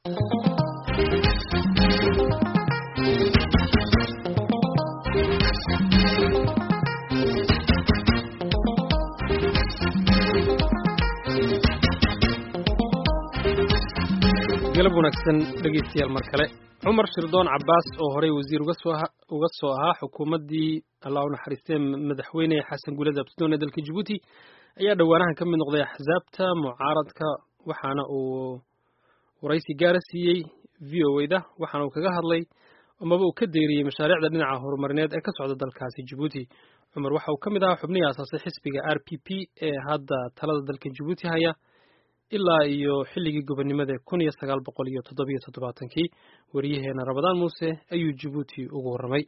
galab wanaagsan dhegeystayaal mar kale cumar shirdoon cabbaas oo horey wasiir uga soo ahaa xukuumaddii allah u naxariistee madaxweyne xasan guuled absidoon ee dalka jabuuti ayaa dhowaanahan ka mid noqday axsaabta mucaaradka waxaana uu waraysi gaara siiyey v o da waxaana uu kaga hadlay amaba uu ka deeriyey mashaariicda dhinaca horumarineed ee ka socda dalkaasi jabuuti cumar waxa uu ka mid ahaa xubnihii aasaasay xisbiga r p p ee hadda talada dalka jabuuti haya ilaa iyo xilligii gobonnimada kun iyo sagaal boqol iyo toddobiyo toddobaatankii wariyaheena rabadaan muuse ayuu jabuuti ugu warramay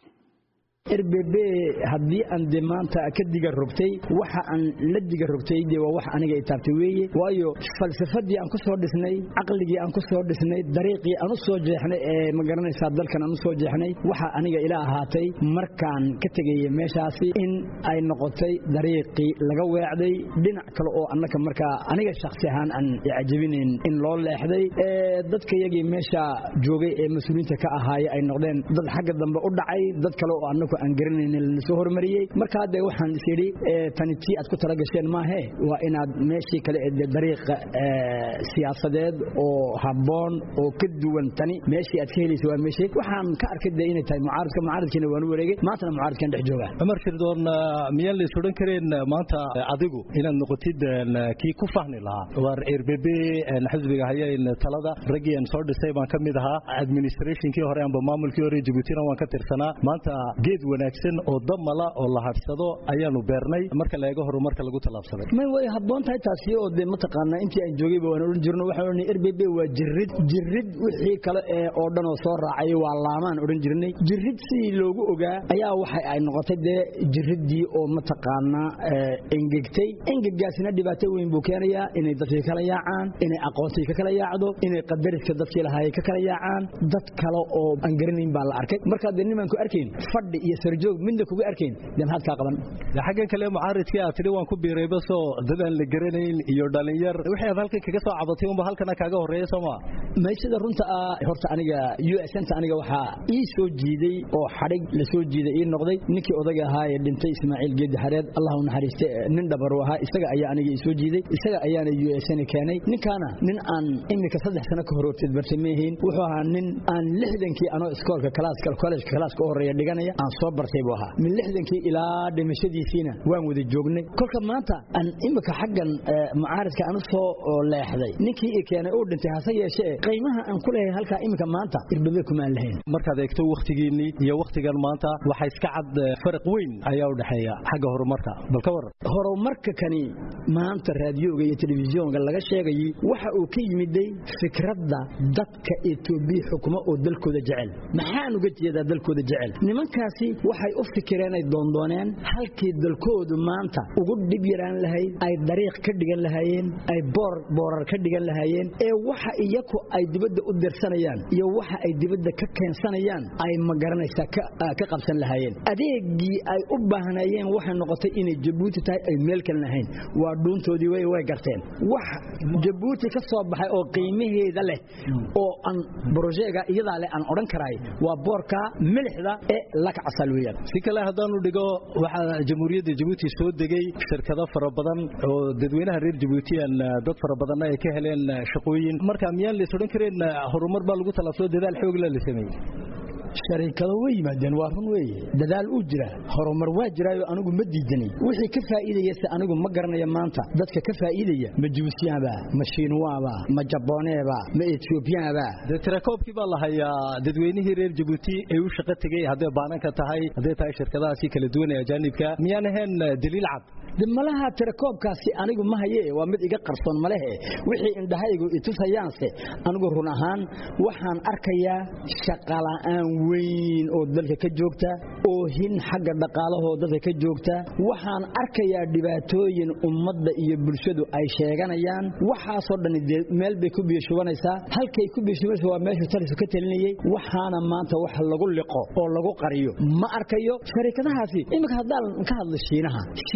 rbb haddii aan de maanta ka diga rogtay waxa aan la diga rogtay de waa wax aniga itaabtay weeye waayo falsafadii aan ku soo dhisnay caqligii aan ku soo dhisnay dariiqii aan u soo jeexnay ee ma garanaysaa dalkan aan u soo jeexnay waxa aniga ila ahaatay markaan ka tegayay meeshaasi in ay noqotay dariiqii laga weecday dhinac kale oo annaka markaa aniga shakhsi ahaan aan cajabinayn in loo leexday dadkayagii meesha joogay ee mas-uuliyiinta ka ahaaya ay noqdeen dad xagga dambe u dhacay dad kale oo annaku aan garanaynin lana soo hormariyey marka hadde waxaan is yidhi tani tii aad ku tala gasheen maahe waa inaad meeshii kale ee dariiqa siyaasadeed oo habboon oo ka duwan tani meeshii aad ka helaysa waa meeshii waxaan ka arkay de inay tahay mucaaradka mucaaradkiina waan u wareegay maantana mucaaradkan dhex joogaa cumar shirdoon miyaan lays odhan kareen maanta adigu inaad noqotid kii ku fahmi lahaa waar rbb xisbiga hayayn talada raggii aan soo dhisay baan ka mid ahaa administrationkii hore amba maamulkii hore jabuutina waan ka tirsanaa maanta geed wanaagsan oo damala oo la hadhsado ayaanu beernay marka la eego horumarka lagu tallaabsaday may way habboon tahay taasi oo de mataqaanaa intii aan joogayba waan odhan jirno waxaan odhanay rbb waa jirid jirid wixii kale ee oo dhan oo soo raacay waa laamaan odhan jirnay jirid sidii loogu ogaa ayaa waxa ay noqotay dee jiriddii oo mataqaanaa engegtay engegaasina dhibaato weyn buu keenayaa inay dadkii kala yaacaan inay aqoontii ka kala yaacdo inay qadariska dadkii lahaayay ka kala yaacaan dad kale oo aan garanayn baa la arkay markaa dee nimaan ku arkayn fadhi iyo sarjoog midna kuga arkayn dee maxaad kaa qaban xaggan kale mucaaridkii aad tidhi waan ku biiray basoo dad aan la garanayn iyo dhalinyar wixii aad halkan kaga soo cabatay unba halkana kaaga horreeya soo maa may sida runta ah horta aniga u s nta aniga waxaa ii soo jiiday oo xadhig la soo jiiday ii noqday ninkii odaga ahaa ee dhintay ismaaciil geedi xareed allah u naxariiste nin dhabaru ahaa isaga ayaa aniga ii soo jiiday isaga ayaana u s n keenay ninkaana nin aan imika saddex sano ka hororteed bartay maahayn wuxuu ahaa nin aan lixdankii anoo iskoolka kalaaska kollegka kalaaska u horreeya dhiganaya aan soo bartay buu ahaa min lixdankii ilaa dhimashadiisiina waan wada joognay kolka maanta aan imika xaggan mucaaridka aan u soo leexday ninkii i keenay uu dhintay hase yeeshee qiimaha aan ku leeyahay halkaa imika maanta irbabe kumaan lahayn markaad eegto wakhtigiinnii iyo wakhtigan maanta waxaa iska cad faraq weyn ayaa u dhexeeya xagga horumarka bal ka waran horumarka kani maanta raadiyoga iyo telefisyoonka laga sheegayay waxa uu ka yimiday fikradda dadka etoobiya xukumo oo dalkooda jecel maxaan uga jeedaa dalkooda jecel nimankaasi waxay u fikireen ay doondooneen halkii dalkoodu maanta ugu dhib yaraan lahayd ay dariiq ka dhigan lahaayeen ay boor boorar ka dhigan lahaayeen ee waxa iyaku ay dibadda u dirsanayaan iyo waxa ay dibadda ka keensanayaan ay ma garanaysaa ka qabsan lahaayeen adeegii ay u baahnayeen waxay noqotay inay jabuuti tahay ay meel kale lahayn waa dhuuntoodii way way garteen wax jabuuti ka soo baxay oo qiimaheeda leh oo aan brojeega iyadaa leh aan odhan karaay waa boorka milixda ee lakcasal weeyaan si kale haddaanu dhigo waxaa jamhuuriyadda jabuuti soo degay shirkado fara badan oo dadweynaha reer jabuutiyan dad fara badanna ay ka heleen shaqooyin marka miyaan lays odhan kareen horumar baa lagu talaabsado dadaal xoogla la sameeyey shariikado way yimaadeen waa run weeye dadaal uu jira horumar waa jiraayo anigu ma diidanay wixii ka faa'iidaya se anigu ma garanaya maanta dadka ka faa'iidaya ma jibuutiyaanba ma shiinuwaaba ma jabooneeba ma etoobiyaanba dee tirakoobkii baa la hayaa dadweynihii reer jabuuti ee u shaqo tegey hadday baananka tahay hadday tahay shirkadahaasi kala duwan ee ajaanibka miyaan ahayn daliil cad de malaha tirakoobkaasi anigu ma haye waa mid iga qarsoon malehe wixii indhahaygu itusayaanse anigu run ahaan waxaan arkayaa shaqala'aan weyn oo dalka ka joogta oo hin xagga dhaqaalahoo dadka ka joogta waxaan arkayaa dhibaatooyin ummadda iyo bulshadu ay sheeganayaan waxaasoo dhan dee meel bay ku biyashubanaysaa halkay ku biyashubanaysa waa meeshu talisu ka talinayay waxaana maanta wax lagu liqo oo lagu qariyo ma arkayo shariikadahaasi iminka haddaan ka hadlo shiinaha shiinuhu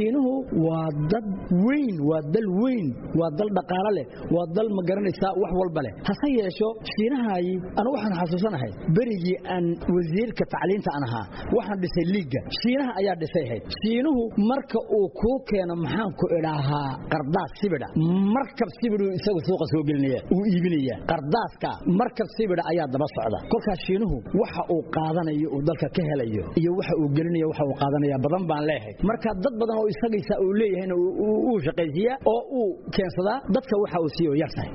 waa dad weyn waa dal weyn waa dal dhaqaalo leh waa dal ma garanaysaa wax walba leh hase yeesho shiinahayi anu waxaan xasuusanahay berigii aan wasiirka tacliinta aan ahaa waxaan dhisay liigga shiinaha ayaa dhisay ahayd shiinuhu marka uu kuu keeno maxaan ku idhaahaa qardaas sibidha markab sibidhuu isagu suuqa soo gelinaya uu iibinaya qardaaska markab sibidha ayaa daba socda kolkaas shiinuhu waxa uu qaadanayo uu dalka ka helayo iyo waxa uu gelinayo waxa uu qaadanaya badan baan leeyahay marka dad badan oo isagaysa uu leeyahayna uu shaqaysiiyaa oo uu keensadaa dadka waxa uu siiyo yartahay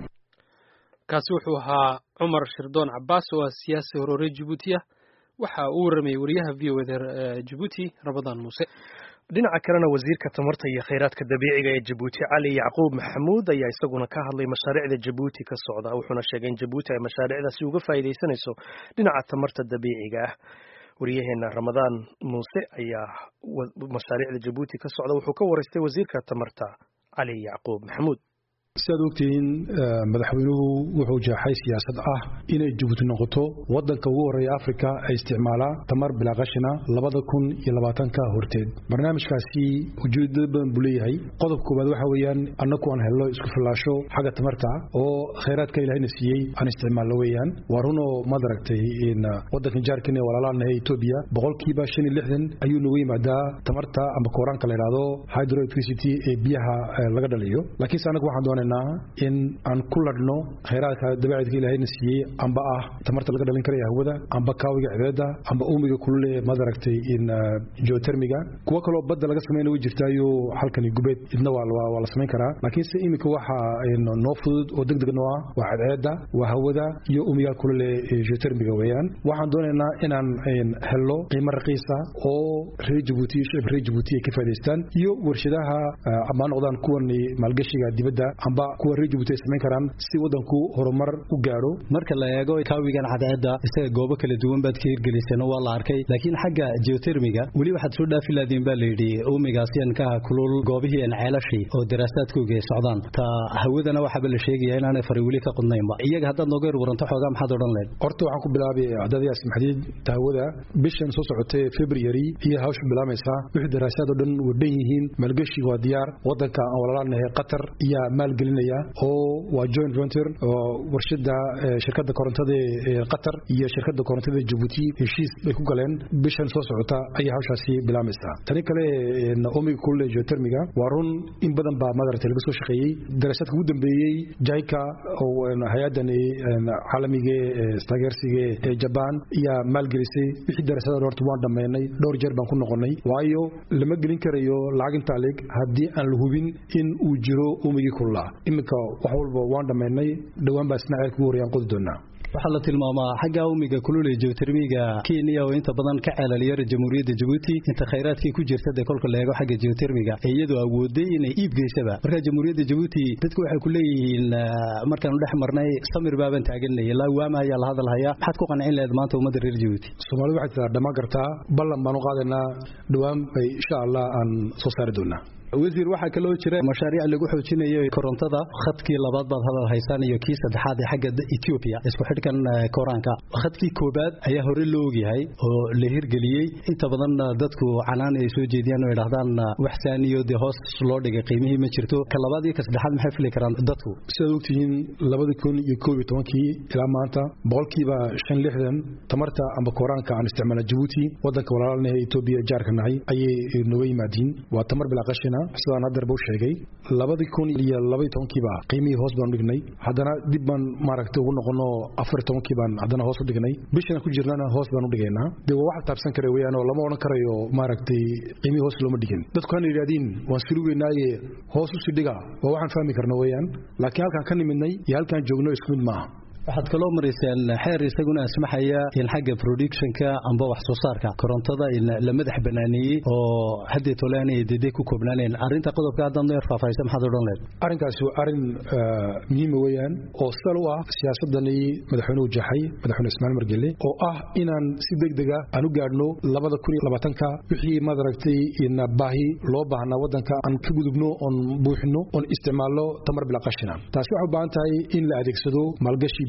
kaasi wuxuu ahaa cumar shirdoon cabaas oo ah siyaasi horoore jabuutiya waxa uu warramayay wariyaha v o da jabuuti rabadaan muuse dhinaca kalena wasiirka tamarta iyo khayraadka dabiiciga ee jabuuti cali yacquub maxamuud ayaa isaguna ka hadlay mashaariicda jabuuti ka socda wuxuuna sheegay in jabuuti ay mashaariicdaasi uga faa'iidaysanayso dhinaca tamarta dabiiciga ah wariyaheena ramadaan muuse ayaa mashaariicda jabuuti ka socda wuxuu ka waraystay wasiirka tamarta cali yacquub maxamuud si aad ogtihiin madaxweynuhu wuxuu jeexay siyaasad ah inay jabuuti noqoto wadanka ugu horreeya afrika ay isticmaalaa tamar bilaaqashina labada kun iyo labaatanka horteed barnaamijkaasi ujeedada badan buu leeyahay qodob koowaad waxa weeyaan annagu aan helno isku fillaasho xagga tamarta oo khayraadka ilahayna siiyey aan isticmaalno weeyaan waa runoo maad aragtay wadankan jaarkan ee walaalanahe etoobiya boqolkiiba shan iyo lixdan ayuu nagu yimaadaa tamarta ama kooraanka la yidhaahdo hydroelectricity ee biyaha laga dhaliyo laakiinse annagu waxaan doonay in aan ku ladhno khayraadka dabeecadka ilaahayna siiyey amba ah tamarta laga dhalin karaya hawada amba kaawiga cibeeda amba uumiga kulule maad aragtay in geotermiga kuwo kaloo badda laga samayna way jirtaayo halkani gubeed idna waa la samayn karaa laakiinse iminka waxa noo fudud oo deg deg noo ah waa cadceeda waa hawada iyo uumiga kulule geotermiga weeyaan waxaan doonaynaa inaan helno qiimo raqiisa oo reer jabuuti shicibka reer jabuuti ay ka faa'idaystaan iyo warshadaha ama noqdaan kuwan maalgashiga dibadda amba kuwa reer jabuuti ay samayn karaan si wadanku horumar u gaadho marka la eego kaawigan cadceedda isaga goobo kala duwan baad ka hirgeliseen waa la arkay laakiin xagga geotermiga weli waxaad soo dhaafi laadiin baa layidhi uumigaasyankaha kulul goobihii aan ceelashii oo daraasaadkooga ay socdaan ta hawadana waxaaba la sheegaya inaanay fari weli ka qudnaynba iyaga haddaad nooga yar waranto xoogaa maxaad odhan leed horta waxaan ku bilaabay cadadayaas maxdiid tahawada bishan soo socotay february iyo hawsha bilaamaysaa wixii daraasaad oo dhan wadhan yihiin maalgeshiga waa diyaar wadanka aan walaalanahay qatar iyo maalgelinaya oo waa joint venture oo warshada shirkadda korontada ee qatar iyo shirkadda korontada jabuuti heshiis bay ku galeen bishan soo socota ayay hawshaasi bilaamaysaa tani kale omiga kulule geotermiga waa run in badan baa madarata laga soo shaqeeyey daraasaadka ugu dambeeyey jaika oo hay-addan caalamiga istaageersiga ee jabaan ayaa maalgelisay wixii daraasadan horta waan dhammaynay dhowr jeer baan ku noqonnay waayo lama gelin karayo lacag intaa leg haddii aan la hubin in uu jiro umigii kululaa iminka wax walba waan dhammaynay dhowaan baa isna ceelka ugu horeyaan qodi doonaa waxaa la tilmaamaa xagga uumiga kulule geotermiga kenya oo inta badan ka ceelaliya jamhuuriyadda jabuuti inta khayraadkii ku jirta dee kolka la eego xagga geotermiga iyadoo awooday inay iib geysaba marka jamhuuriyadda jabuuti dadku waxay ku leeyihiin markaanu dhex marnay samir baaban taaganay ilaa waama ayaa la hadalhayaa maxaad ku qancin lahayd maanta ummadda reer jabuuti soomaalida waxay tiraa dhammaan kartaa ballan baanu qaadaynaa dhowaan bay insha allah aan soo saari doonaa wasiir waxaa kaloo jira mashaariic lagu xoojinayo korontada khadkii labaad baad hadal haysaan iyo kii saddexaad ee xagga Ethiopia isku xidhkan koraanka khadkii koobaad ayaa hore loo ogyahay oo la hirgeliyey inta badan dadku canaan ay soo jeediyaan oo yidhaahdaan wax saaniyo dee hoos loo dhigay qiimihii ma jirto ka labaad iyo ka saddexaad maxay fili karaan dadku sidaad ogtihiin labada kun iyo koob iyo tobankii ilaa maanta boqolkiiba shan lixdan tamarta amba koraanka aan isticmaalna jabuuti wadanka walaalanahe Ethiopia jaarka nahay ayay nooga yimaadiin waa tamar bilaa qashina sidaan haddeer buu sheegay labadii kun iyo labaiy tobankiiba qiimihii hoos baan u dhignay haddana dib baan maaragtay ugu noqono afar tobankii baan haddana hoos u dhignay bishan ku jirnana hoos baan u dhigaynaa dee waa wax taabsan kara weeyaan oo lama odhan karayo maaragtay qiimihii hoos looma dhigin dadku hana yidhahdiin waan sulugeynaaye hoos u sii dhiga waa waxaan fahmi karna weeyaan laakiin halkaan ka nimidnay iyo halkaan joogno isku mid maaha waxaad kaloo maraysaan xeer isaguna asmaxaya in xagga productionka amba wax soo saarka korontada la madax banaaneeyey oo haddii toleanay dede ku koobnaaneen arrinta qodobka haddaad noo yar faahfaahisa maxaad odhan leed arrinkaasi waa arrin muhiima weeyaan oo sal u ah siyaasadani madaxweynuhu jaxay madaxweyne ismaaciil margelle oo ah inaan si degdega aan u gaadhno labada kun iyo labaatanka wixii maad aragtay in baahi loo baahnaa waddanka aan ka gudubno oon buuxino oon isticmaalno tamar bila qashina taasi waxay u baahan tahay in la adeegsado maalgashi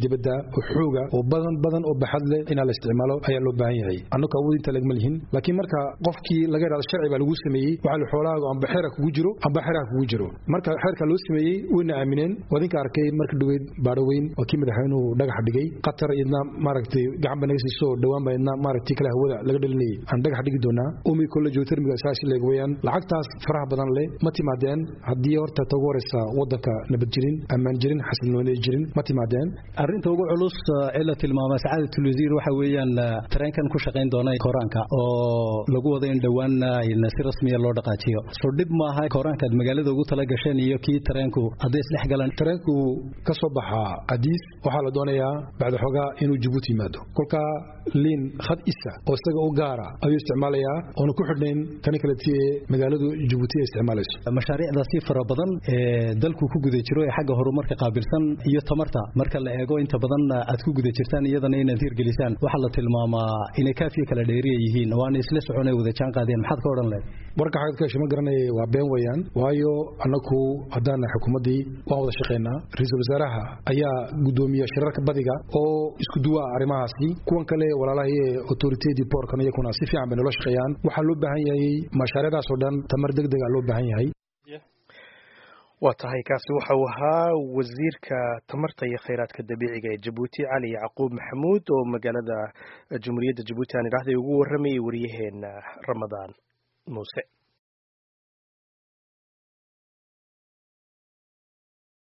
dibadda oo xooga oo badan badan oo baxad leh inaa la isticmaalo ayaa loo baahan yahay annagu awood inta lagma lihin laakiin marka qofkii laga yidhahdo sharci baa lagu sameeyey waxaa la xoolahaagu amba xeera kugu jiro amba xeeraha kugu jiro marka xeerka loo sameeyey wayna aamineen wadinka arkay marka dhaweyd baadho weyn waa kii madaxweynuhu dhagax dhigay qatar idna maaragtay gacan ba naga siiso dhowaan ba idna maaragtay kale hawada laga dhalinayay aan dhagax dhigi doonaa umi kolle geotermiga saas leeg weeyaan lacagtaas faraha badan leh ma timaadeen haddii horta ta ugu horeysa wadanka nabad jirin ammaan jirin xasilnooni jirin ma timaadeen arrinta ugu culus ee la tilmaamay sacaadatul wasiir waxa weeyaan tareenkan ku shaqayn doona koraanka oo lagu wada in dhowaan si rasmiya loo dhaqaajiyo soo dhib maaha koraanka aad magaalada ugu tala gasheen iyo kii tareenku hadday isdhex galaan tareenku ka soo baxaa adiis waxaa la doonayaa bacda xoogaa inuu jabuuti yimaado kolkaa liin khad isa oo isaga u gaara ayuu isticmaalayaa oona ku xidhnayn kani kaleti ee magaaladu jabuuti ay isticmaalayso mashaariicdaasi fara badan ee dalku ku guda jiro ee xagga horumarka qaabilsan iyo tamarta marka la eego inta badan aad ku guda jirtaan iyadana inaad hirgelisaan waxaa la tilmaamaa inay kaafiya kala dheeriya yihiin waana isla soconay wada jaan qaadeen maxaad ka odhan lehed warka xagad ka hesho ma garanaya waa been weeyaan waayo annagu haddaan nahay xukuumaddii waan wada shaqaynaa ra-iisul wasaaraha ayaa guddoomiya shirarka badiga oo isku duwa arrimahaasi kuwan kale walaalaha ee autoritedii boorkan iyakuna si fiican bay nolo shaqeeyaan waxaa loo baahan yahay mashaariicdaas oo dhan tamar deg dega loo baahan yahay waa tahay kaasi waxa uu ahaa wasiirka tamarta iyo khayraadka dabiiciga ee jabuuti cali yacquub maxamuud oo magaalada jumhuuriyadda jabuuti aan idhaahday ugu warramayay waryaheena ramadaan muuse